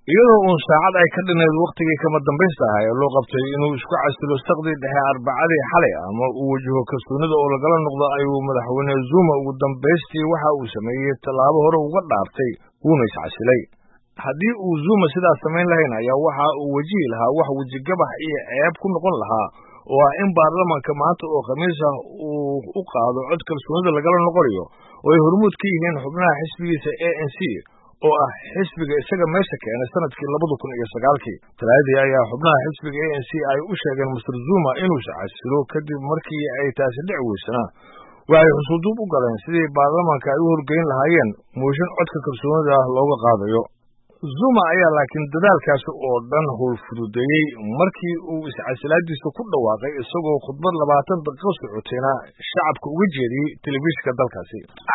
iyadoo uun saacad ay ka dhinayd wakhtigii kama dambaysta ahaa ee loo qabtay inuu isku casilo saqdii dhexe arbacadii xalay ama uu wajaho kalsoonida oo lagala noqdo ayuu madaxweyne zuma ugu dambaystii waxa uu sameeyey tallaabo hore uga dhaartay wuuna iscasilay haddii uu zuma sidaas samayn lahayn ayaa waxa uu wajihi lahaa wax wejigabax iyo ceeb ku noqon lahaa oo ah in baarlamanka maanta oo khamiis ah uu u qaado cod kalsoonida lagala noqonayo oo ay hormuud ka yihiin xubnaha xisbigiisa a n c oo ah xisbiga isaga meesha keenay sanadkii labada kun iyo sagaalkii talaadii ayaa xubnaha xisbiga a n c ay u sheegeen master zuma inuu iscasilo kadib markii ay taasi dhici weysana waxay xusuuduub u galeen sidii baarlamanka ay u horgeyn lahaayeen mooshin codka kalsoonida ah looga qaadayo zuma ayaa laakiin dadaalkaasi oo dhan howl fududeeyey markii uu iscasilaadiisa ku dhawaaqay isagoo khudbad labaatan daqiiqo socotayna shacabka uga jeediyey telefishinka dalkaasi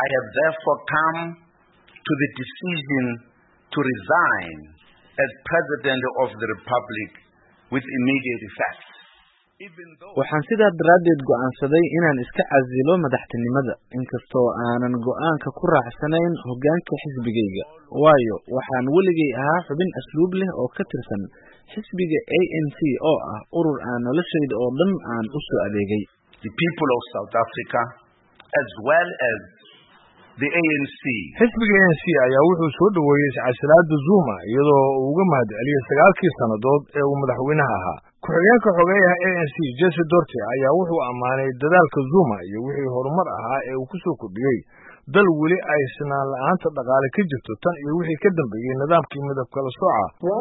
to the decision to resign as President of the Republic with immediate effect. waxaan sidaa daraaddeed go'aansaday inaan iska casilo madaxtinimada inkastoo aanan go'aanka ku raacsanayn hoggaanka xisbigayga waayo waxaan weligay ahaa xubin asluub leh oo ka tirsan xisbiga a n c oo ah urur aan noloshayda oo dhan aan u soo adeegay The people of South Africa as well as the ANC xisbiga a n c ayaa wuxuu soo dhoweeyey iscasilaada zuma iyadoo uu uga mahad celiyey sagaalkii sannadood ee uu madaxweynaha ahaa ku-xigeenka xogeeyaha a n c jesse dorte ayaa wuxuu ammaanay dadaalka zuma iyo wixii horumar ahaa ee uu ku soo kordhiyey dal weli ay sinaan la-aanta dhaqaale ka jirto tan iyo wixii ka dambeeyey nidaamkii midab kala sooca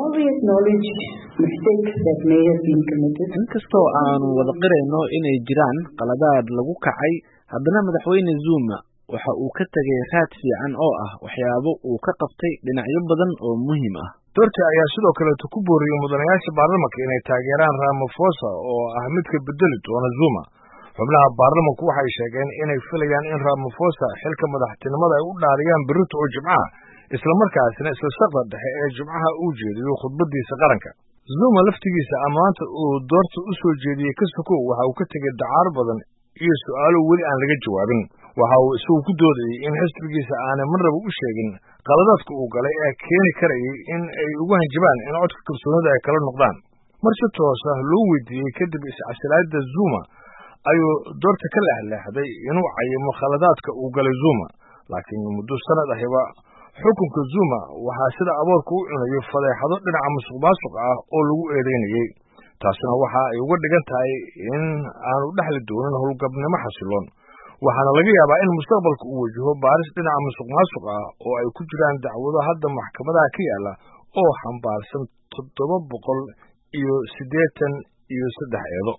inkastoo aanu wada qirayno inay jiraan qaladaad lagu kacay haddana madaxweyne zuma waxa uu ka tegay raad fiican oo ah waxyaabo uu ka qabtay dhinacyo badan oo muhiim ah dorte ayaa sidoo kaleeto ku booriyey mudanayaasha baarlamanka inay taageeraan ramafosa oo ah midka bedeli doona zuma xubnaha baarlamanku waxay sheegeen inay filayaan in ramafosa xilka madaxtinimada ay u dhaariyaan berrito oo jimcaha islamarkaasina isla saqda dhexe ee jimcaha uu jeediyo khudbadiisa qaranka zuma laftigiisa ammaanta uu doorta u soo jeediyey ka sokow waxa uu ka tegey dacaar badan iyo su'aalo weli aan laga jawaabin waxa uu isagu ku doodayey in xisbigiisa aanay marnaba u sheegin qaladaadka uu galay ee keeni karayay in ay ugu hanjabaan in codka kalsoonida ay kala noqdaan mar si toos ah loo weydiiyey kadib iscasilaada zuma ayuu doorta ka leexleexday inuu cayimo khaladaadka uu galay zuma laakiin muddo sanad ahiba xukunka zuma waxaa sida aboorka u cunayay fadeexado dhinaca musuq maasuq ah oo lagu eedeynayey taasina waxa ay uga dhigan tahay in aanu dhexli doonin howlgabnimo xasiloon waxaana laga yaabaa in mustaqbalka uu wajaho baaris dhinaca musuq maasuq ah oo ay ku jiraan dacwado hadda maxkamadaha ka yaala oo xambaarsan toddoba boqol iyo siddeetan iyo saddex eedo